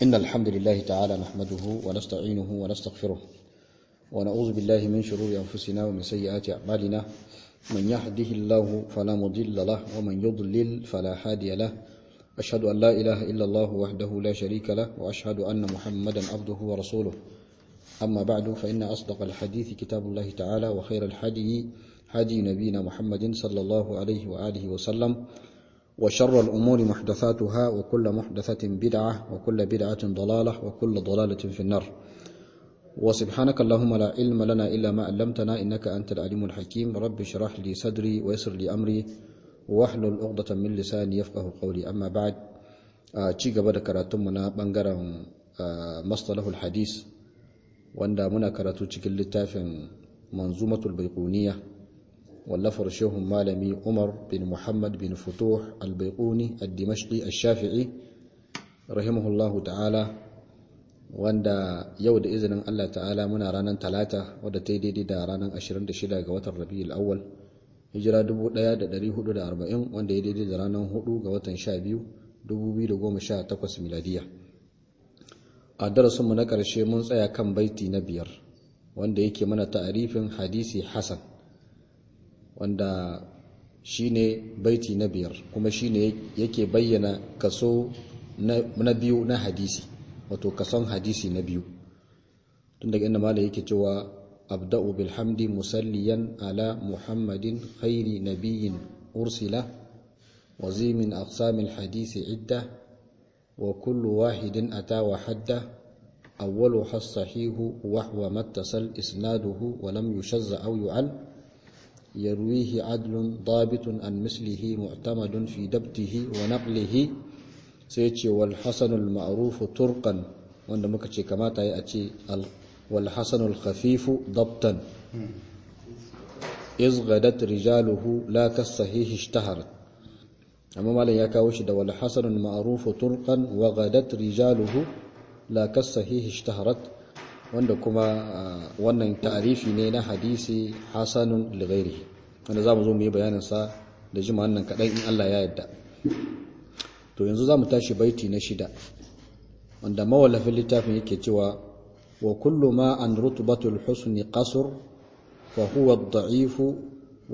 إن الحمد لله تعالى نحمده ونستعينه ونستغفره ونعوذ بالله من شرور أنفسنا ومن سيئات أعمالنا من يهده الله فلا مضل له ومن يضلل فلا هادي له أشهد أن لا إله إلا الله وحده لا شريك له وأشهد أن محمدا عبده ورسوله أما بعد فإن أصدق الحديث كتاب الله تعالى وخير الحدي هدي نبينا محمد صلى الله عليه وآله وسلم وشر الأمور محدثاتها وكل محدثة بدعة وكل بدعة ضلالة وكل ضلالة في النار وسبحانك اللهم لا علم لنا إلا ما علمتنا إنك أنت العليم الحكيم رب اشرح لي صدري ويسر لي أمري واحلل عقدة من لساني يفقه قولي أما بعد ci gaba da karatunmu na bangaren mastalahul hadis wanda muna karatu cikin littafin manzumatul baiquniya wallafar shehun malami umar bin muhammad bin futuh al-baiquni al-dimashqi al-shafi'i rahimahullahu ta'ala wanda yau da izinin Allah ta'ala muna ranar talata wadda ta yi daidai da ranar 26 ga watan rabi'ul awwal hijira 1440 wanda ya daidai da ranar 4 ga watan 12 2018 miladiya a darasinmu na ƙarshe mun tsaya kan baiti na biyar wanda yake mana ta'arifin hadisi hasan wanda shine baiti na biyar kuma shine yake bayyana kaso na biyu na hadisi wato kason hadisi na biyu tun daga inda mala yake cewa abda'u bilhamdi musalliyan ala muhammadin khairi nabiyyin ursila وزي من أقسام الحديث عدة وكل واحد أتى وحده أولها الصحيح وهو ما اتصل إسناده ولم يشز أو يعل يرويه عدل ضابط عن مثله معتمد في دبته ونقله سيتي والحسن المعروف ترقا wanda muka ce kamata ya ce والحسن الخفيف ضبطا إذ غدت رجاله لا كالصحيح اشتهرت amma malam ya kawo shi da wal hasanul ma'ruf turqan wa ghadat rijaluhu la kasahihi ishtaharat wanda kuma wannan ta'arifi ne na hadisi hasanun li ghairihi wanda zamu zo mu yi bayanin sa da jima nan kadan in Allah ya yarda to yanzu zamu tashi baiti na shida wanda mawallafin littafin yake cewa wa kullu ma an rutbatul husni qasr fa huwa ad-da'ifu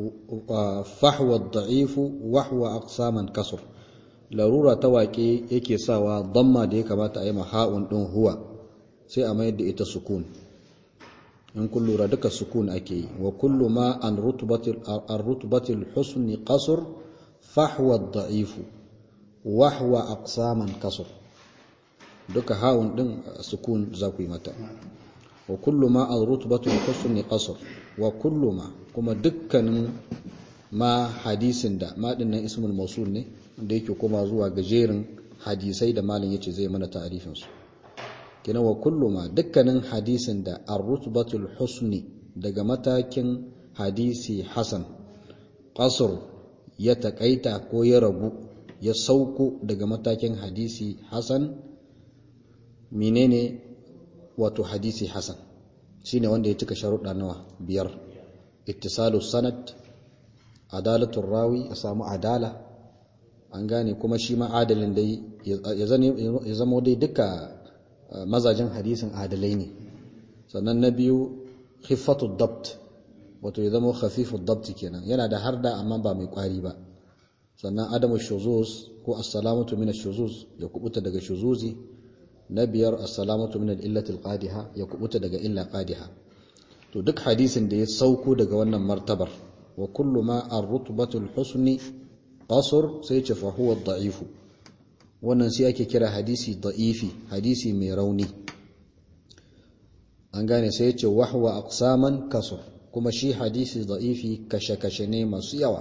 فحوى الضعيف وحوى أقساما كسر larura ta waƙe yake sawa damma da ya kamata a yi maha'un ɗin huwa sai a mayar da ita sukun in kun lura duka sukun ake yi wa kullu ma an rutubatil husni qasr fahwa da'ifu wahwa aqsaman kasur duka ha'un ɗin sukun za ku yi mata wa kullu ma an rutubatil husni qasr wa kullu ma kuma dukkanin ma hadisin da maɗin nan ismul mausul ne da yake kuma zuwa gajerin hadisai da malin yace zai mana ta'arifin su kina wa kullu ma dukkanin hadisin da ar-rutbatul husni daga matakin hadisi hasan qasr ya takaita ko ya ragu ya sauko daga matakin hadisi hasan menene wato hadisi hasan shine wanda ya cika sharuɗa nawa biyar ittisalu sanad adalatul rawi ya samu adala an gane kuma shi ma adalin dai ya zama dai duka mazajin hadisin adalai ne sannan na biyu khiffatud dabt wato ya zama khafifud dabt kenan yana da harda amma ba mai kwari ba sannan adamu shuzuz ko assalamatu min shuzuz ya kubuta daga shuzuzi na biyar assalamatu min al-illati al-qadiha ya kubuta daga illa qadiha to duk hadisin da ya sauko daga wannan martabar wa kullu ma ar-rutbatul husni qasr sai ce fa huwa da'ifu wannan sai ake kira hadisi da'ifi hadisi mai rauni an gane sai ce wahwa aqsaman kasr kuma shi hadisi da'ifi kashe-kashe ne masu yawa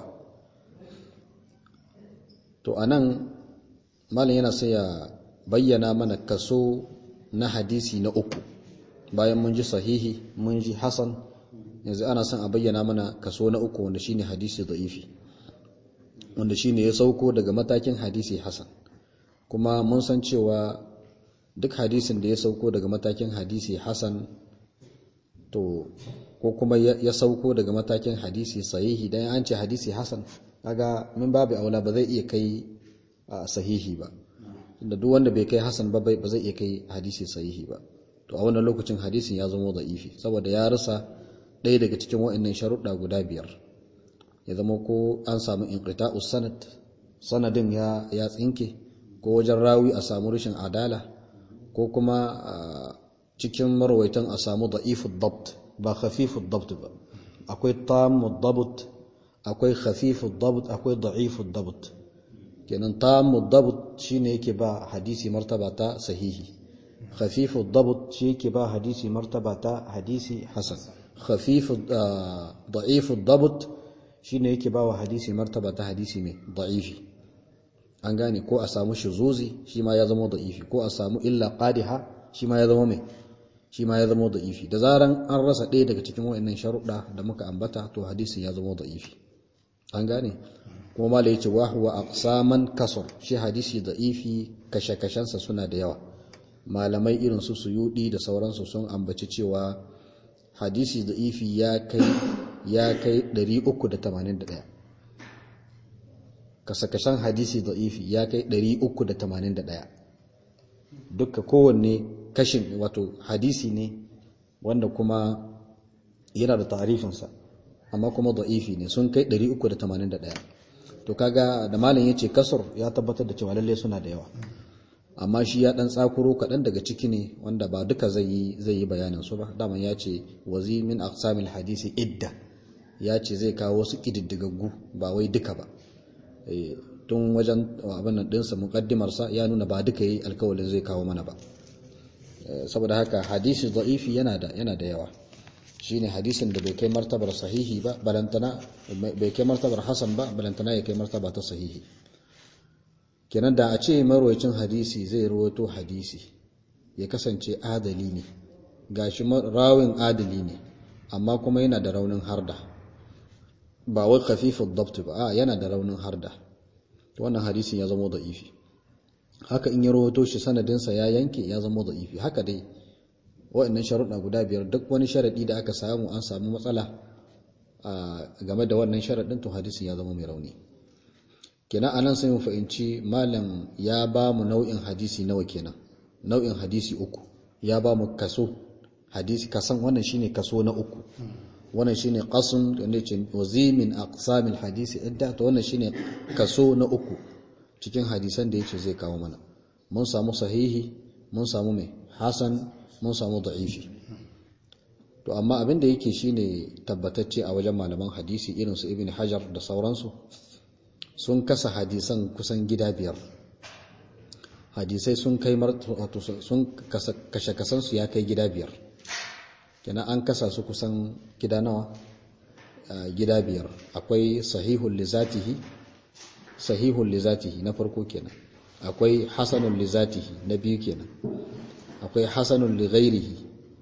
to anan malam yana sai ya bayyana mana kaso na hadisi na uku bayan mun ji sahihi mun ji hasan yanzu ana son a bayyana mana kaso na uku wanda shine hadisi da'ifi wanda shine ya sauko daga matakin hadisi hasan kuma mun san cewa duk hadisin da ya sauko daga matakin hadisi hasan to ko kuma ya sauko daga matakin hadisi sahihi dan an ce hadisi hasan kaga min babu aula ba zai iya kai sahihi ba da duk wanda bai kai hasan ba ba zai iya kai hadisi sahihi ba to a wannan lokacin hadisin ya zama da'ifi saboda ya rasa ɗaya daga cikin wa'annan sharuɗa guda biyar ya zama ko an samu inqita'u sanad sanadin ya ya tsinke ko wajen rawi a samu rashin adala ko kuma cikin marwaitan a samu da'ifu dabt ba khafifu dabt ba akwai tamu dabt akwai khafifu dabt akwai da'ifu dabt kenan tamu dabt shine yake ba hadisi martaba ta sahihi khafifu dabt shi yake ba hadisi martaba ta hadisi hasan khafifu da'ifu dabt shine yake ba wa hadisi martaba ta hadisi mai da'ifi an gane ko a samu shuzuzi shi ma ya zama da'ifi ko a samu illa qadiha shi ma ya zama mai shi ma ya zama da'ifi da zaran an rasa ɗaya daga cikin wayannan sharuɗa da muka ambata to hadisin ya zama da'ifi an gane kuma mala yace wa huwa aqsaman kasar shi hadisi da'ifi kashe-kashensa suna da yawa malamai irin su suyudi da sauransu sun ambaci cewa hadisi da'ifi ya kai ya kai 381 kasakashen hadisi da'ifi ya kai 381 dukka kowanne kashin wato hadisi ne wanda kuma yana da tarifinsa amma kuma da'ifi ne sun kai 381 to kaga da malam yace kasar ya tabbatar da cewa lalle suna da yawa amma shi ya dan tsakuro kaɗan daga ciki ne wanda ba duka zai yi zai yi bayanin su ba daman ya ce wazi min aqsamil hadisi idda ya ce zai kawo wasu kididdigaggu ba wai duka ba tun wajen abin nan dinsa mukaddimarsa ya nuna ba duka yi alkawalin zai kawo mana ba saboda haka hadisi da'ifi yana da yana da yawa shine hadisin da bai kai martabar sahihi ba balantana bai kai martabar hasan ba balantana ya kai martaba ta sahihi kenan da a ce marwayacin hadisi zai rawaito hadisi ya kasance adali ne gashi rawin adali ne amma kuma yana da raunin harda ba wai khafifud dabt ba a yana da raunin harda wannan hadisin ya zama da'ifi haka in ya rawaito shi sanadinsa ya yanke ya zama da'ifi haka dai wa'annan sharuɗa guda biyar duk wani sharaɗi da aka samu an samu matsala game da wannan sharaɗin to hadisin ya zama mai rauni kenan anan sai mu fahimci malam ya ba mu nau'in hadisi nawa kenan nau'in hadisi uku ya ba mu kaso hadisi kasan wannan shine kaso na uku wannan shine qasun wanda yake wazimin aqsamil hadisi idda to wannan shine kaso na uku cikin hadisan da yake zai kawo mana mun samu sahihi mun samu mai hasan mun samu da'ifi to amma abin da yake shine tabbatacce a wajen malaman hadisi irin su ibn hajar da sauransu sun kasa hadisan kusan gida biyar hadisai sun kai wato sun kashe kasansu ya kai gida biyar kenan an kasa su kusan gida nawa gida biyar akwai sahihul lizatihi sahihul lizatihi na farko kenan akwai hasanul lizatihi na biyu kenan akwai hasanul lighairihi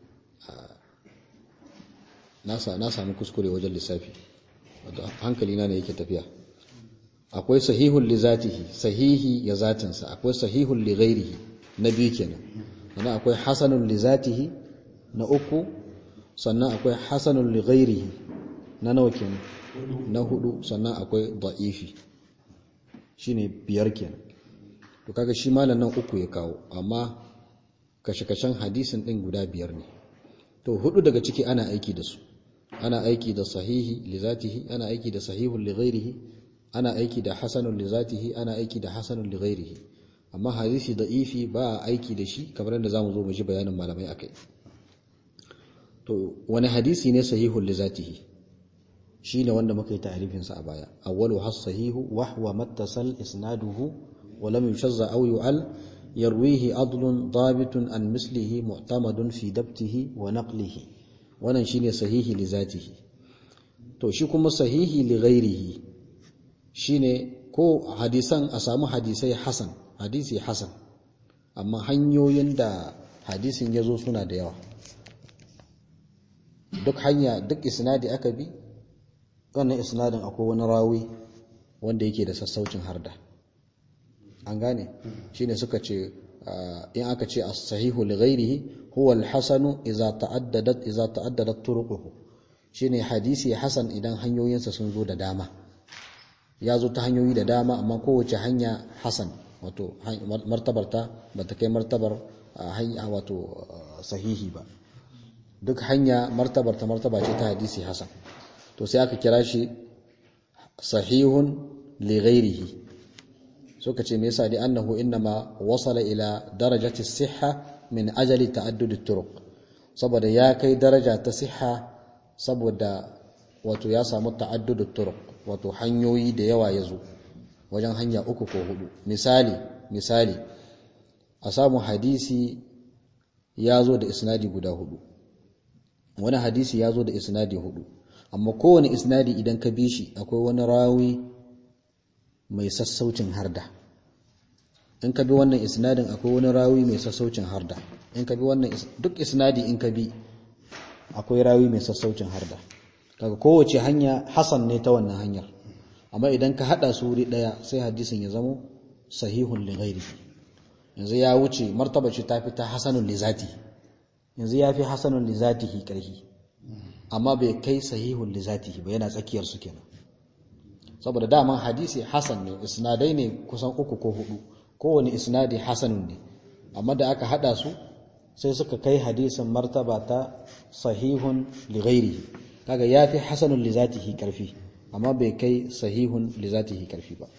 na samu kuskure wajen lissafi hankali na ne yake tafiya akwai sahihul lizatihi sahihi ya zatinsa akwai sahihul lighairihi na biyu kenan sannan akwai hasanul lizatihi na uku sannan akwai hasanul lighairihi na nawa kenan na hudu sannan akwai da'ifi shine biyar kenan to kaga shi malam nan uku ya kawo amma kashe-kashen hadisin din guda biyar ne to hudu daga ciki ana aiki da su ana aiki da sahihi li zatihi ana aiki da sahihul li ghairihi ana aiki da hasanul li zatihi ana aiki da hasanul li ghairihi amma hadisi da'ifi ba a aiki da shi kamar yadda zamu zo mu ji bayanin malamai akai to wani hadisi ne sahihul li zatihi shine wanda muka yi ta'rifin sa a baya awwalu has sahihu wa huwa mattasal isnaduhu wa lam yushazza aw yu'al yarwihi adlun dabitun an mislihi mu'tamadun fi dabtihi wa naqlihi wannan shine sahihi li zatihi to shi kuma sahihi li ghairihi shine ko hadisan a samu hadisai hasan hadisi hasan amma hanyoyin da hadisin ya zo suna da yawa duk hanya duk isnadi aka bi wannan isnadin akwai wani rawi wanda yake da sassaucin harda an gane shine suka ce in aka ce as-sahihu li ghairihi huwa al-hasanu idza ta'addadat idza ta'addadat turuquhu shine hadisi hasan idan hanyoyinsa sun zo da dama ya zo ta hanyoyi da dama amma kowace hanya hasan wato martabar ta bata kai martabar hanya wato sahihi ba duk hanya martabar ta martaba ce ta hadisi hasan to sai aka kira shi sahihun li ghairihi suka ce me yasa dai annahu innama wasala ila darajati sihha min ajali ta'addud turuq saboda ya kai daraja ta siha saboda wato ya samu ta'addud turuq wato hanyoyi da yawa ya zo wajen hanya uku ko hudu misali misali a samu hadisi ya zo da isnadi guda hudu wani hadisi ya zo da isnadi hudu amma kowane isnadi idan ka bi shi akwai wani rawi mai sassaucin harda in ka bi wannan isnadin akwai wani rawi mai sassaucin harda in ka bi wannan duk isnadi in ka bi akwai rawi mai sassaucin harda kaga kowace hanya hasan ne ta wannan hanyar amma idan ka hada su wuri daya sai hadisin ya zamo sahihun li ghairi yanzu ya wuce martaba ce ta fi ta hasanun li zati yanzu ya fi hasanun li zatihi karhi amma bai kai sahihun li zatihi ba yana tsakiyar su kenan saboda daman hadisi hasan ne isnadai ne kusan uku ko hudu kowane isnadi hasanun ne amma da aka hada su sai suka kai hadisin martaba ta sahihun li ghairihi kaga yafi hasanun li zatihi karfi amma bai kai sahihun li zatihi karfi ba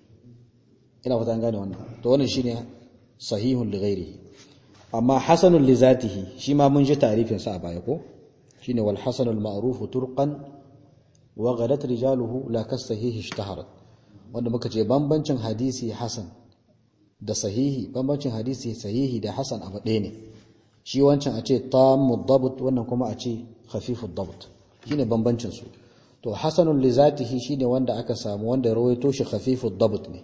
ina fata gane wannan to wannan shine sahihun li ghairihi amma hasanun li zatihi shi ma mun ji tarifin sa a baya ko shine wal hasanul ma'ruf turqan wa ghadat rijaluhu la kas sahihi ishtaharat wanda muka ce bambancin hadisi hasan da sahihi bambancin hadisi sahihi da hasan abu ɗaya ne shi wancan a ce tammu dabt wannan kuma a ce khafifu dabt shine bambancin su to hasanun li zatihi shine wanda aka samu wanda rawaito shi khafifu dabt ne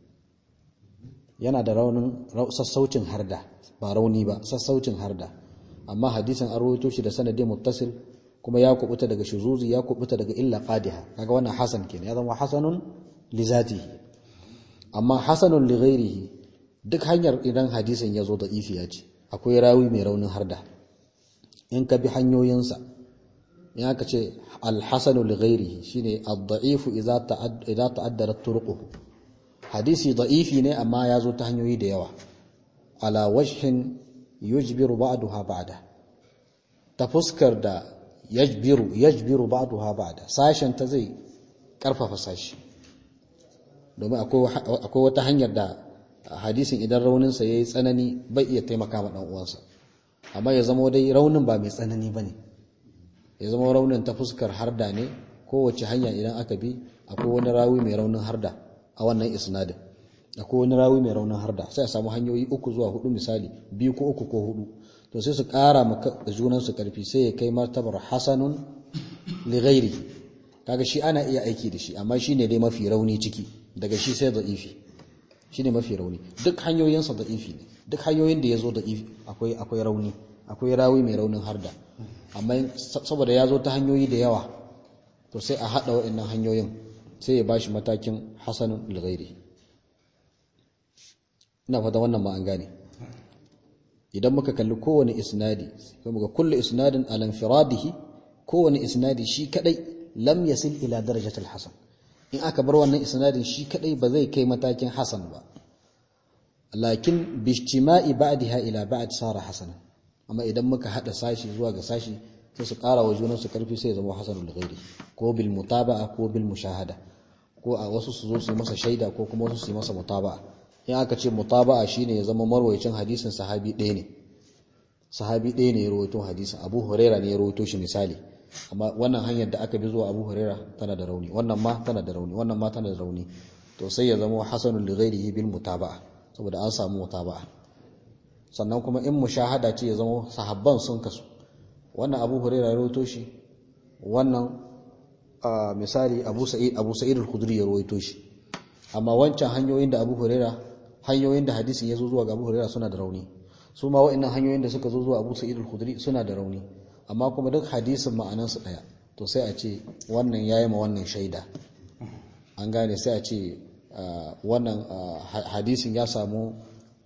yana da raunin sassaucin harda ba rauni ba sassaucin harda amma hadisin an rawaito shi da sanadi muttasil kuma ya kubuta daga shuzuzi ya kubuta daga illa qadiha kaga wannan hasan kenan ya zama hasanun li zatihi amma hasanun li ghairihi duk hanyar idan hadisin ya zo da ifiya ce akwai rawi mai raunin harda in ka bi hanyoyinsa in aka ce alhassanu li ghairihi shine ad-da'ifu idza ta'addara turuquhu hadisi da'ifi ne amma ya zo ta hanyoyi da yawa ala wajhin yujbiru ba'daha ba'da ta fuskar da yajbiru yajbiru ba'daha ba'da sashen ta zai karfafa sashi domin akwai wata hanyar da hadisin idan rauninsa ya yi tsanani bai iya taimaka ma uwansa amma ya zama dai raunin ba mai tsanani ba ne ya zama raunin ta fuskar harda ne kowace hanya idan aka bi akwai wani rawi mai raunin harda a wannan isnadin akwai wani rawi mai raunin harda sai a samu hanyoyi uku zuwa hudu misali biyu ko uku ko hudu to sai su kara maka junansu karfi sai ya kai martabar hasanun li ghairi kaga shi ana iya aiki da shi amma shine dai mafi rauni ciki daga shi sai da'ifi shi ne mafi rauni duk hanyoyinsa da'ifi ne duk hanyoyin da ya zo da'ifi akwai akwai rauni akwai rawi mai raunin harda amma saboda ya zo ta hanyoyi da yawa to sai a haɗa waɗannan hanyoyin sai ya ba shi matakin hasanun lghairi ina fata wannan ma an gane idan muka kalli kowane isnadi sai muga kullu isnadin ala infiradihi kowane isnadi shi kadai lam yasil ila darajatil hasan in aka bar wannan isnadin shi kadai ba zai kai matakin hasan ba lakin bijtima'i ba'daha ila ba'd sara hasanan amma idan muka hada sashi zuwa ga sashi sai su ƙara wa junan su karfi sai ya zama hasanul ghairi ko bil mutaba'a ko bil mushahada ko a wasu su zo su yi masa shaida ko kuma wasu su yi masa mutaba'a in aka ce mutaba'a shine ya zama marwayacin hadisin sahabi ɗaya ne sahabi ɗaya ne ya rawaito hadisin Abu Huraira ne ya rawaito shi misali amma wannan hanyar da aka bi zuwa Abu Huraira tana da rauni wannan ma tana da rauni wannan ma tana da rauni to sai ya zama hasanul li ghairihi bil mutaba'a saboda an samu mutaba'a sannan kuma in mushahada ce ya zama sahabban sun kasu wannan Abu Huraira ya rawaito shi wannan misali Abu Sa'id Abu Sa'id al-Khudri ya rawaito shi amma wancan hanyoyin da Abu Huraira hanyoyin da hadisin ya zo zuwa ga Abu Huraira suna da rauni su ma wa'annan hanyoyin da suka zo zuwa Abu Sa'id al-Khudri suna da rauni amma kuma duk hadisin ma'anansu ɗaya to sai a ce wannan ya yi ma wannan shaida an gane sai a ce wannan hadisin ya samu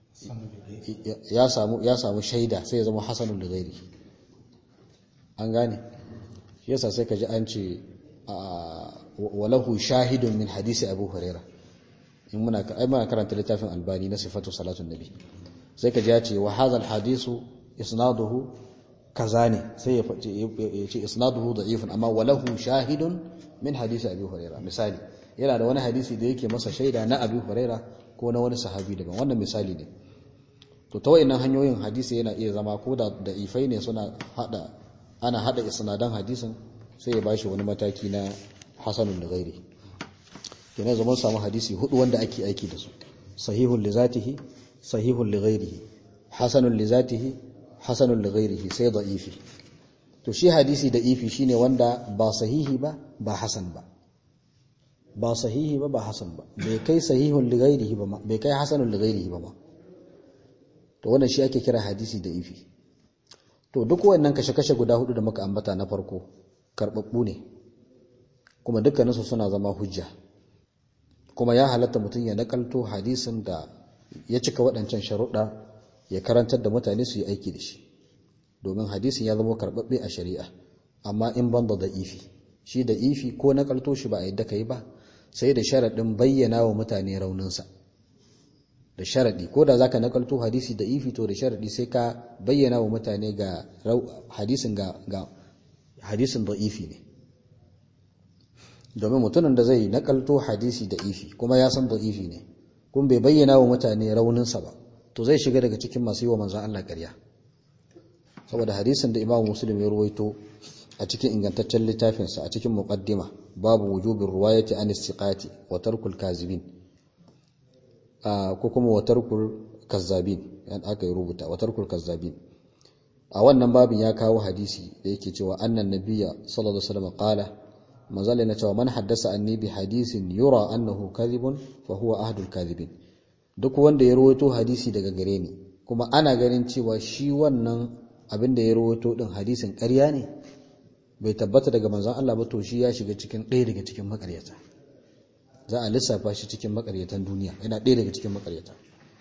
ya samu shaida sai ya zama hasanun da gairi an gane shi yasa sai ka ji an ce walahu shahidun min hadisi abu huraira in muna ai muna karanta littafin albani na sifatu salatun nabi sai ka ji ya ce wa hadha hadisu isnaduhu kaza ne sai ya ce isnaduhu da'ifun amma walahu shahidun min hadisi abi huraira misali yana da wani hadisi da yake masa shaida na abi huraira ko na wani sahabi daban wannan misali ne to ta wayannan hanyoyin hadisi yana iya zama ko da da'ifai ne suna hada ana hada isnadan hadisin sai ya bashi wani mataki na hasanun da gairi kenan zaman samu hadisi hudu wanda ake aiki da su sahihun li zatihi sahihun li ghairihi hasanun li zatihi hasanun li ghairihi sai da'ifi to shi hadisi da'ifi shine wanda ba sahihi ba ba hasan ba ba sahihi ba ba hasan ba bai kai sahihun li ghairihi ba bai kai hasanun li ghairihi ba ma to wannan shi ake kira hadisi da'ifi to duk wannan kashe-kashe guda hudu da muka ambata na farko karbabbu ne kuma dukkaninsu suna zama hujja kuma ya halatta mutum ya nakalto hadisin da ya cika waɗancan sharuɗa ya karantar da mutane su yi aiki da shi domin hadisin ya zama karɓaɓɓe a shari'a amma in ban da ifi shi da ifi ko nakalto shi ba a yadda ka yi ba sai da sharaɗin bayyana wa mutane rauninsa da sharaɗi ko da zaka nakalto hadisi da ifi to da sharaɗi sai ka bayyana wa mutane ga hadisin ga hadisin da ifi ne domin mutumin da zai nakalto hadisi da ifi kuma ya san da ifi ne kuma bai bayyana wa mutane rauninsa ba to zai shiga daga cikin masu yi wa manzan Allah ƙarya saboda hadisin da Imam Muslim ya ruwaito a cikin ingantaccen littafinsa a cikin muqaddima babu wujubin ruwayati an istiqati wa tarkul kazibin ko kuma wa tarkul kazzabin yan aka yi rubuta wa tarkul kazzabin a wannan babin ya kawo hadisi da yake cewa annan nabiyya sallallahu alaihi wasallam qala manzali na cewa man haddasa anni bi hadisin yura annahu kadhibun fa huwa ahdul kadhibin duk wanda ya rawaito hadisi daga gare ni kuma ana ganin cewa shi wannan abin da ya rawaito din hadisin ƙarya ne bai tabbata daga manzon Allah ba to shi ya shiga cikin ɗaya daga cikin makaryata za a lissafa shi cikin makaryatan duniya yana ɗaya daga cikin makaryata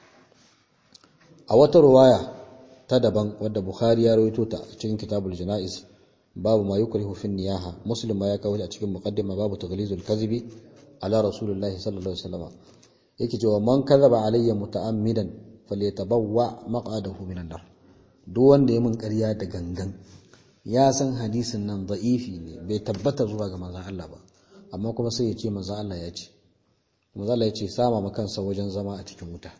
a wata ruwaya ta daban wadda Bukhari ya rawaito ta cikin kitabul janaiz babu ma yukrihu fi niyaha muslim ma ya kawo a cikin muqaddima babu taghlizul kadhibi ala rasulillah sallallahu alaihi wasallam yake cewa man kadhaba alayya muta'ammidan falyatabawwa maq'adahu minan nar duk wanda ya mun ƙarya da gangan ya san hadisin nan da'ifi ne bai tabbata zuwa ga manzon Allah ba amma kuma sai ya ce manzon Allah ya ce manzon Allah ya ce sama ma kansa wajen zama a cikin wuta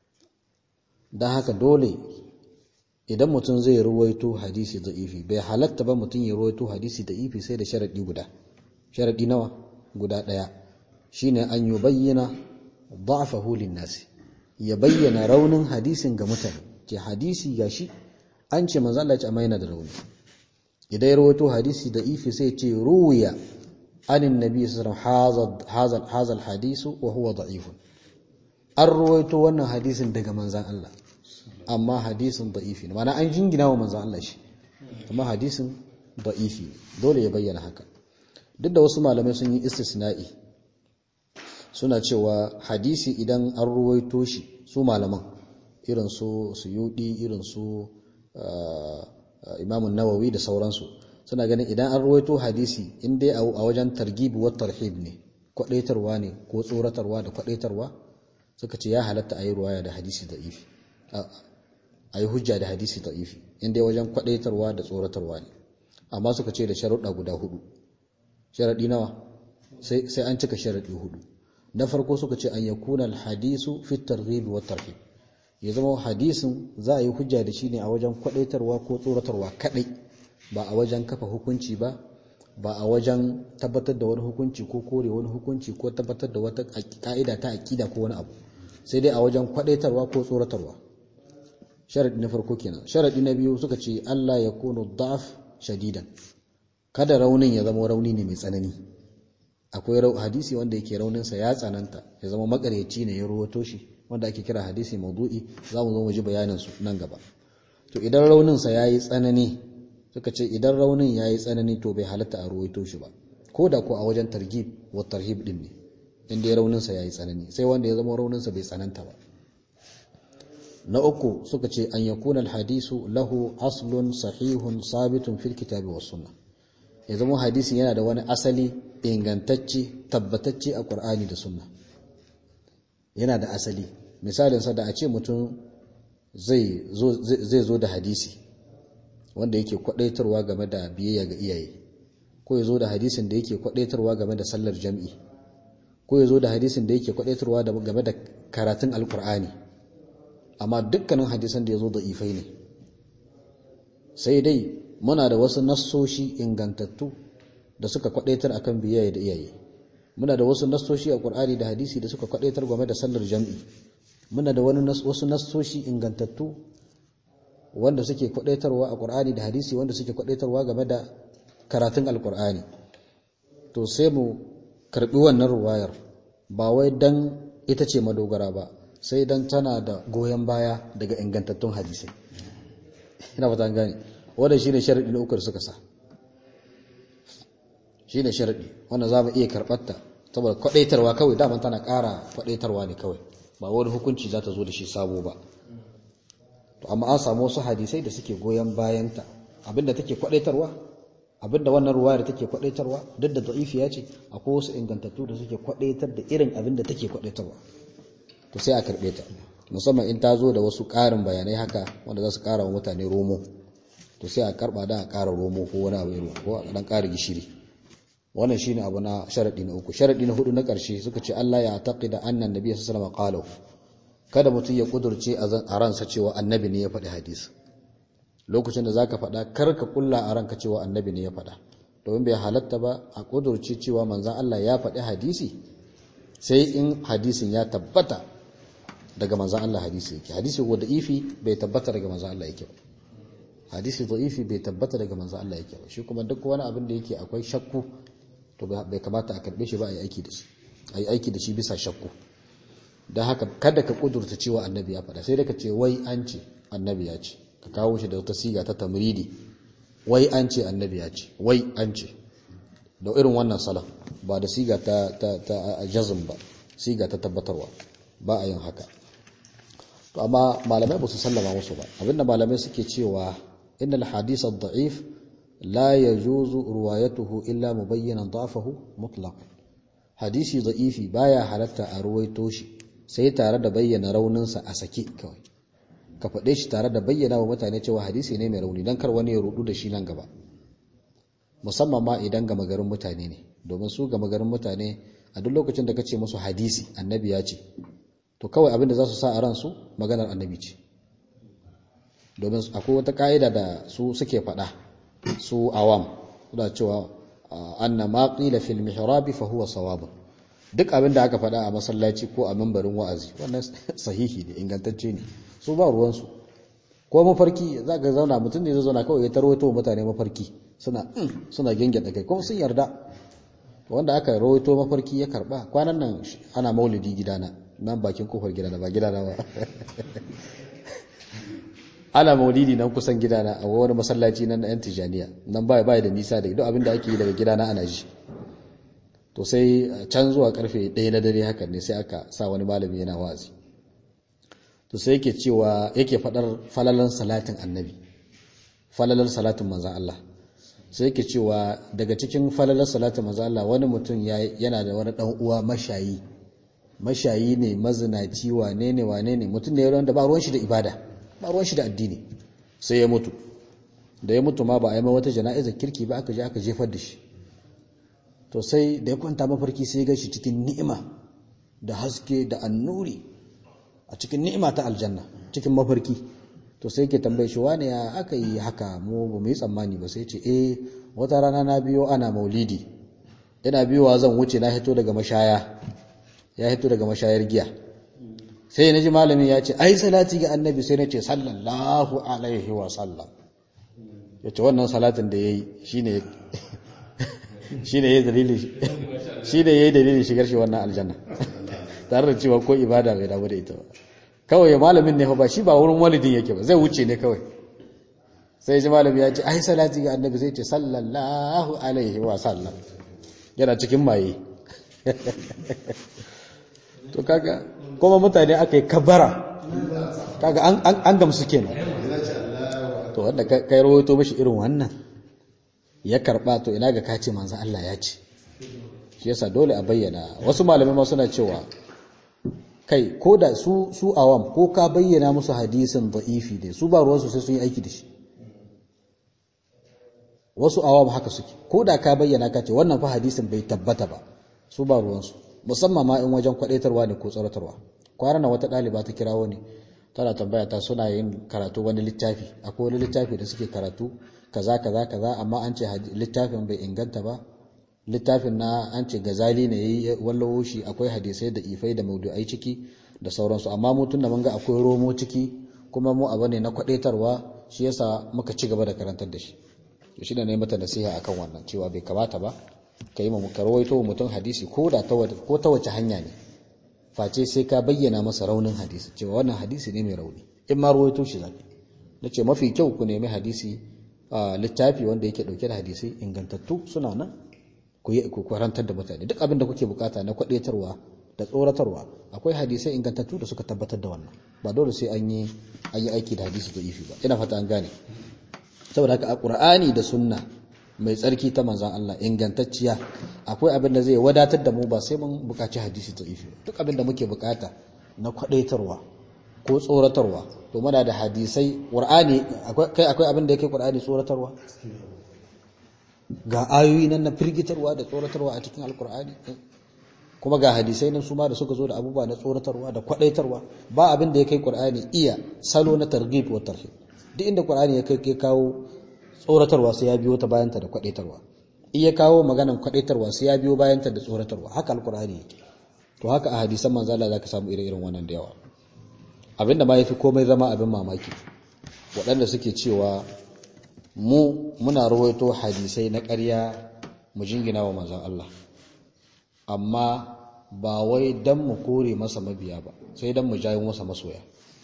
dan haka dole idan mutum zai ruwaito hadisi da'ifi bai halatta ba mutum ya ruwaito hadisi da'ifi sai da sharadi guda sharadi nawa guda daya shine an yi bayyana da'afahu nasi ya bayyana raunin hadisin ga mutane ce hadisi gashi an ce manzo Allah ya ce amma yana da rauni idan ya ruwaito hadisi da'ifi sai ce ruwiya anin nabi sallallahu alaihi wasallam hazal hadisu wa huwa da'ifun an ruwaito wannan hadisin daga manzan Allah amma hadisin da'ifi ne mana an jingina wa manzan Allah shi amma hadisin da'ifi dole ya bayyana haka duk da wasu malamai sun yi istisna'i suna cewa hadisi idan an ruwaito shi su malaman irin su suyudi irin su imamun nawawi da sauransu suna ganin idan an ruwaito hadisi in dai a wajen targhib wa tarhib ne kwadaitarwa ne ko tsoratarwa da kwadaitarwa suka ce ya halatta a yi ruwaya da hadisi da'ifi a yi hujja da hadisi da'ifi inda wajen kwadaitarwa da tsoratarwa ne amma suka ce da sharuɗa guda hudu sharaɗi nawa sai an cika sharaɗi hudu na farko suka ce an yakuna alhadisu fi targhib wa tarhib ya zama hadisin za a yi hujja da shi ne a wajen kwadaitarwa ko tsoratarwa kadai ba a wajen kafa hukunci ba ba a wajen tabbatar da wani hukunci ko kore wani hukunci ko tabbatar da wata ka'ida ta akida ko wani abu sai dai a wajen kwadaitarwa ko tsoratarwa sharadi na farko kenan sharadi na biyu suka ce Allah ya kunu da'af shadidan kada raunin ya zama rauni ne mai tsanani akwai hadisi wanda yake raunin sa ya tsananta ya zama makaryaci ne ya ruwato shi wanda ake kira hadisi maudu'i za mu zo mu ji bayanin su nan gaba to idan raunin sa yayi tsanani suka ce idan raunin yayi tsanani to bai halatta a ruwaito shi ba ko da ko a wajen targhib wa tarhib din ne inda ya rauninsa ya yi tsanani sai wanda ya zama rauninsa bai tsananta ba na uku suka ce an yakuna alhadisu lahu aslun sahihun sabitun fil kitabi was sunna ya zama hadisin yana da wani asali ingantacce tabbatacce a qur'ani da sunna yana da asali misalinsa da a ce mutum zai zo da hadisi wanda yake kwadaitarwa game da biyayya ga iyaye ko ya zo da hadisin da yake kwadaitarwa game da sallar jam'i ko ya zo da hadisin da yake kwadaitarwa game da karatun alkur'ani amma dukkanin hadisan da ya zo da ifai ne sai dai muna da wasu nassoshi ingantattu da suka kwadaitar akan biyayya da iyaye muna da wasu nassoshi a qur'ani da hadisi da suka kwadaitar game da sallar jam'i muna da wani wasu nassoshi ingantattu wanda suke kwadaitarwa a qur'ani da hadisi wanda suke kwadaitarwa game da karatun alqur'ani to sai mu karbi wannan ruwayar ba wai dan ita ce madogara ba sai dan tana da goyon baya daga ingantattun hadisi ina fata gane wanda shine sharadi na uku da suka sa shine sharadi wanda za mu iya karɓarta saboda kwadaitarwa kawai daman tana ƙara kwadaitarwa ne kawai ba wani hukunci za ta zo da shi sabo ba to amma an samu wasu hadisai da suke goyon bayanta abinda take kwadaitarwa abinda wannan ruwayar take kwadaitarwa duk da da'ifiya ce akwai wasu ingantattu da suke kwadaitar da irin abinda take kwadaitarwa to sai a karbe ta musamman in ta zo da wasu ƙarin bayanai haka wanda za su ƙara wa mutane romo to sai a karba da a ƙara romo ko wani abu irin ko a dan ƙara gishiri wannan shine abu na sharadi na uku sharadi na hudu na ƙarshe suka ce Allah ya taqida anna annabi sallallahu alaihi wasallam kada mutum ya kudurce a ransa cewa annabi ne ya faɗi hadisi lokacin da zaka faɗa kar ka kulla a ranka cewa annabi ne ya faɗa domin bai halatta ba a kudurce cewa manzon Allah ya faɗi hadisi sai in hadisin ya tabbata daga manzon Allah hadisi yake hadisi ko da'ifi bai tabbata daga manzon Allah yake ba hadisi da'ifi bai tabbata daga manzon Allah yake ba shi kuma duk wani abin da yake akwai shakku to bai kamata a karbe shi ba a yi aiki da shi a yi aiki da shi bisa shakku don haka kada ka kudurta cewa annabi ya faɗa sai da ka ce wai an ce annabi ya ce ka kawo shi da wata siga ta tamridi wai an ce annabi ya ce wai an ce da irin wannan salon ba da siga ta ta ta jazm ba siga ta tabbatarwa ba a yin haka to amma malamai ba su sallama musu ba abinda malamai suke cewa innal hadith ad-da'if la yajuzu ruwayatuhu illa mubayyanan da'fahu mutlaq hadisi da'ifi baya halatta a ruwaito shi sai tare da bayyana rauninsa a sake kawai ka faɗe shi tare da bayyana wa mutane cewa hadisi ne mai rauni don kar wani ya rudu da shi nan gaba musamman ma idan gama garin mutane ne domin su gama garin mutane a duk lokacin da ka ce musu hadisi annabi ya ce to kawai abin da za su sa a ransu maganar annabi ce domin akwai wata ka'ida da su suke faɗa su awam suna cewa anna ma qila fil mihrabi fa huwa sawabun duk abin da aka faɗa a masallaci ko a mambarin wa'azi wannan sahihi ne ingantacce ne su ba ruwansu ko mafarki za ka zauna mutum ne zai zauna kawai ya tarwato mutane mafarki suna suna gengeda kai kuma sun yarda wanda aka rawaito mafarki ya karba kwanan nan ana maulidi gidana nan bakin kofar gidana ba gidana ba ana maulidi nan kusan gidana a wani masallaci nan na yan tijaniya nan baya baya da nisa da duk abin da ake yi daga gidana ana ji to sai can zuwa karfe ɗaya na dare hakan ne sai aka sa wani malami yana wazi to sai yake cewa yake faɗar falalan salatin annabi falalan salatin manzan Allah sai yake cewa daga cikin falalan salatin manzan Allah wani mutum yana da wani ɗan uwa mashayi mashayi ne mazinaci wane ne wane ne mutum ne wanda ba ruwan shi da ibada ba ruwan shi da addini sai ya mutu da ya mutu ma ba a yi wata jana'izar kirki ba aka je aka jefar da shi to sai da ya kwanta mafarki sai ya shi cikin ni'ima da haske da annuri a cikin ni'ima ta aljanna cikin mafarki to sai ke tambaye shi wane ya aka yi haka mu ba mu yi tsammani ba sai ce eh wata rana na biyo ana maulidi ina biyowa zan wuce na hito daga mashaya ya hito daga mashayar giya sai na ji malamin ya ce ai salati ga annabi sai na ce sallallahu alaihi wa sallam ya ce wannan salatin da ya yi shi ne shi ne ya yi dalilin shigar shi wannan aljanna tare da cewa ko ibada bai damu da ita ba kawai malamin ne ba shi ba wurin walidin yake ba zai wuce ne kawai sai ji malami ya ce ai salati ga annabi zai ce sallallahu alaihi wa sallam yana cikin maye to kaga kuma mutane aka yi kabara kaga an gamsu kenan to wanda kai rawaito mashi irin wannan ya karba to ina ga kace manzo Allah ya ce shi yasa dole a bayyana wasu malamai ma suna cewa kai ko da su su awam ko ka bayyana musu hadisin da'ifi ne su ba ruwansu sai sun yi aiki da shi wasu awam haka suke ko da ka bayyana ka ce wannan fa hadisin bai tabbata ba su ba ruwansu musamman ma in wajen kwadaitarwa ne ko tsoratarwa kwanan wata ɗaliba ta kirawo ne tana tambaya ta suna yin karatu wani littafi akwai wani littafi da suke karatu kaza kaza kaza amma an ce littafin bai inganta ba littafin na an ce gazali ne yayi wallawo shi akwai hadisai da ifai da maudu'ai ciki da sauransu amma mu tunda mun ga akwai romo ciki kuma mu abu ne na kwadaitarwa shi yasa muka ci gaba da karantar da shi to shi ne na mata nasiha akan wannan cewa bai kamata ba ka yi ma ka rawaito mutum hadisi ko da ta ko ta wace hanya ne face sai ka bayyana masa raunin hadisi cewa wannan hadisi ne mai rauni in ma rawaito shi zaki nace mafi kyau ku nemi hadisi a littafi wanda yake dauke da hadisi ingantattu suna nan ku yi ku karantar da mutane duk abin da kuke bukata na kwadaitarwa da tsoratarwa akwai hadisai ingantattu da suka tabbatar da wannan ba dole sai an yi an yi aiki da hadisi da ifi ba ina fata an gane saboda haka a qur'ani da sunna mai tsarki ta manzan Allah ingantacciya akwai abin da zai wadatar da mu ba sai mun bukaci hadisi ta ifi duk abin da muke bukata na kwadaitarwa ko tsoratarwa to muna da hadisai qur'ani kai akwai abin da yake qur'ani tsoratarwa ga ayoyi nan na firgitarwa da tsoratarwa a cikin alqur'ani kuma ga hadisai nan su ma da suka zo da abubuwa na tsoratarwa da kwadaitarwa ba abin da ya kai qur'ani iya salo na targhib wa tarhib duk inda qur'ani ya kai kawo tsoratarwa sai ya biyo ta bayanta da kwadaitarwa iya kawo maganan kwadaitarwa sai ya biyo bayanta da tsoratarwa haka alqur'ani yake to haka a hadisan manzo Allah zaka samu ire-iren wannan da yawa abinda ma yafi komai zama abin mamaki waɗanda suke cewa mu muna rawaito hadisai na ƙarya mu jingina wa manzon Allah amma ba wai dan mu kore masa mabiya ba sai dan mu jawo masa masoya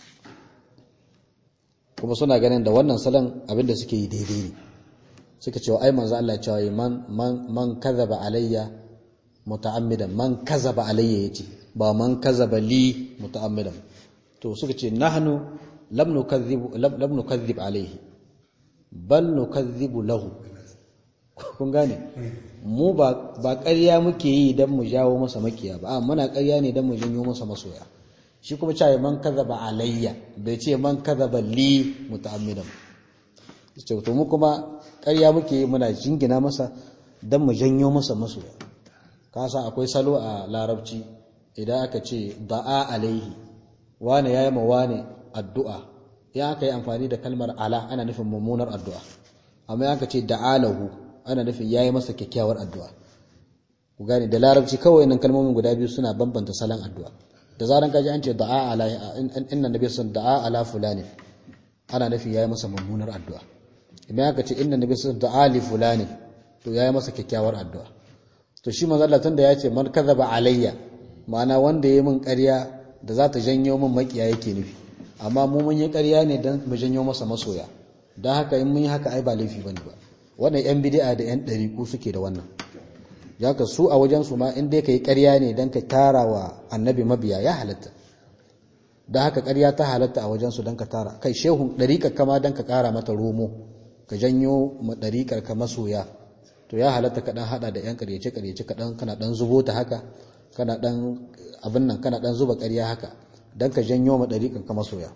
kuma suna ganin da wannan salon abinda suke yi daidai ne suka cewa ai manzo Allah ya ce man man man kazaba alayya muta'ammidan man kazaba alayya yace ba man kazaba li muta'ammidan to suka ce nahnu lam nukadhib lam nukadhib alayhi bal nukadhibu lahu kun gane mu ba ba ƙarya muke yi dan mu jawo masa makiya ba a muna ƙarya ne dan mu janyo masa masoya shi kuma cewa man kazaba alayya bai ce man kazaba li muta'ammidan ce to mu kuma ƙarya muke yi muna jingina masa dan mu janyo masa masoya ka san akwai salo a larabci idan aka ce da'a alaihi wane yayi ma wane addu'a ya aka yi amfani da kalmar ala ana nufin mummunar addu'a amma ya aka ce da'alahu ana nufin yayi masa kyakkyawar addu'a ku gane da larabci kawai nan kalmomin guda biyu suna bambanta salon addu'a da zaran kaji an ce da'a ala inna nabi sun da'a ala fulani ana nufin yayi masa mummunar addu'a idan aka ce inna nabi sun da'a li fulani to yayi masa kyakkyawar addu'a to shi manzo Allah tunda ya ce man kadhaba alayya ma'ana wanda yayi min ƙarya da za ta janyo min makiya yake nufi amma mu mun yi ƙarya ne dan mu janyo masa masoya dan haka in mun yi haka ai ba laifi bane ba wannan yan bid'a da yan ɗariku suke da wannan ya ka su a wajensu ma in dai ka yi ƙarya ne don ka tara wa annabi mabiya ya halatta don haka ƙarya ta halatta a wajensu don ka tara kai shehun ɗariƙar kama don ka ƙara mata romo ka janyo ma ɗariƙar ka masoya to ya halatta ka ɗan haɗa da 'yan ƙaryace ƙaryace kaɗan kana ɗan zubo ta haka kana ɗan abin nan kana ɗan zuba ƙarya haka don ka janyo ma ɗariƙar ka masoya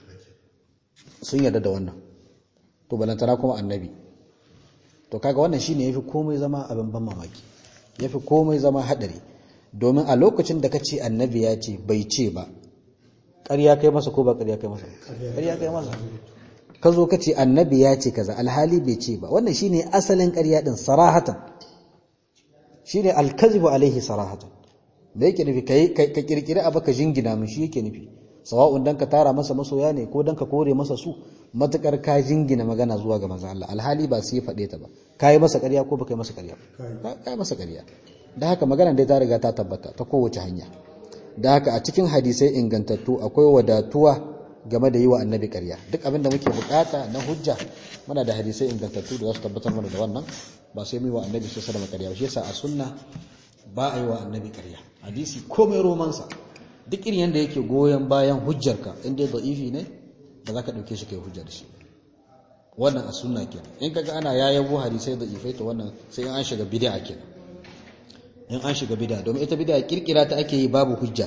sun yarda da wannan to balantana kuma annabi to kaga wannan shine yafi komai zama abin ban mamaki ya fi komai zama haɗari domin a lokacin da ka ce annabi ya ce bai ce ba ƙarya kai masa ko ba ƙarya kai masa ƙarya kai masa ka zo ka ce annabi ya ce kaza alhali bai ce ba wannan shine asalin ƙarya din sarahatan shine alkazibu alaihi sarahatan da yake nufi ka kirkiri abu ka jingina min shi yake nufi sawa'un dan ka tara masa masoya ne ko dan ka kore masa su matukar ka jingina magana zuwa ga manzon Allah alhali ba sai faɗe ta ba kai masa ƙarya ko baka yi masa ƙarya ba kai masa ƙarya da haka magana dai ta riga ta tabbata ta kowace hanya da haka a cikin hadisai ingantattu akwai wadatuwa game da yi wa annabi ƙarya duk abin da muke bukata na hujja muna da hadisai ingantattu da za su tabbatar mana da wannan ba sai mu yi wa annabi sai da ƙarya shi yasa a sunna ba a yi wa annabi ƙarya hadisi komai romansa duk irin yadda yake goyon bayan hujjarka inda ya da'ifi ne ba za ka ɗauke shi kai hujjar shi wannan a sunna kenan in kaga ana yayabo hadisai da'ifai to wannan sai in an shiga bid'a kenan in an shiga bid'a domin ita bid'a kirkira ta ake yi babu hujja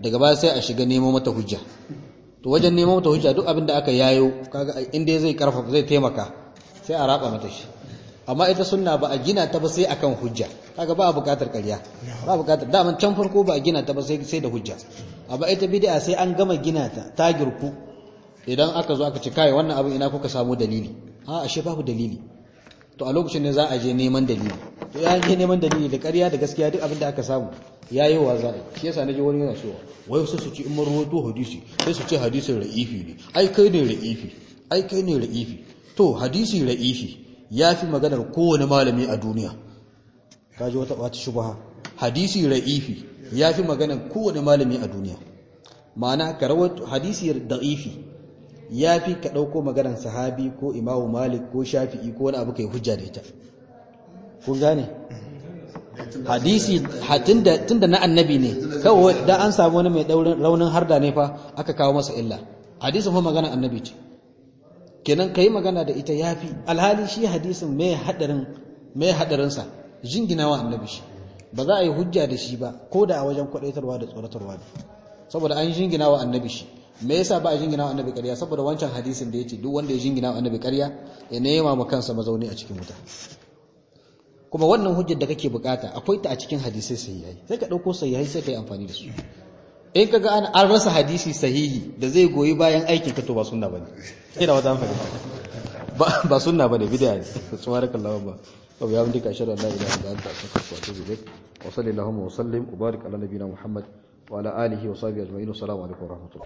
daga baya sai a shiga nemo mata hujja to wajen nemo mata hujja duk abin da aka yayo kaga inda zai karfafa zai taimaka sai a raba mata shi amma ita sunna ba a gina ta ba sai akan hujja kaga ba a bukatar ƙarya ba a bukatar daman can farko ba a gina ta ba sai sai da hujja amma ita bid'a sai an gama gina ta ta girku idan aka zo aka ce kai wannan abin ina kuka samu dalili a ashe babu dalili to a lokacin ne za a je neman dalili to ya je neman dalili da ƙarya da gaskiya duk abin da aka samu ya yi wa za'a shi yasa naji wani yana cewa wai sai su ci in marwato hadisi sai su ce hadisin ra'ifi ne ai kai ne ra'ifi ai kai ne ra'ifi to hadisi ra'ifi ya fi maganar kowane malami a duniya kaji wata wata shubha hadisi ra'ifi ya fi maganar kowane malami a duniya ma'ana ka rawaito hadisi da'ifi ya fi ka ɗauko maganar sahabi ko imamu malik ko shafi'i ko wani abu kai hujja da ita kun gane hadisi tunda na annabi ne kawai da an samu wani mai raunin harda ne fa aka kawo masa illa hadisin fa magana annabi ce kenan kai magana da ita yafi alhali shi hadisin mai hadarin mai hadarin sa jinginawa annabi shi ba za a yi hujja da shi ba ko da a wajen kwadaitarwa da tsoratarwa ne saboda an jinginawa annabi shi me yasa ba a jinginawa annabi ƙarya saboda wancan hadisin da yace duk wanda ya jinginawa annabi ƙarya ya nema ma kansa mazauni a cikin wuta kuma wannan hujjar da kake bukata akwai ta a cikin hadisai sahihai sai ka dauko sahihai sai ka yi amfani da su in kaga an an rasa hadisi sahihi da zai goyi bayan aikin ka to ba sunna bane ina wata amfani ba ba sunna bane bid'a ne subhanakallahu ba wa bihamdika ashhadu an la ilaha illa anta astaghfiruka wa atubu ilaik wa sallallahu wa sallim wa barik ala nabiyyina muhammad wa ala alihi wa sahbihi ajma'in assalamu alaikum wa rahmatullahi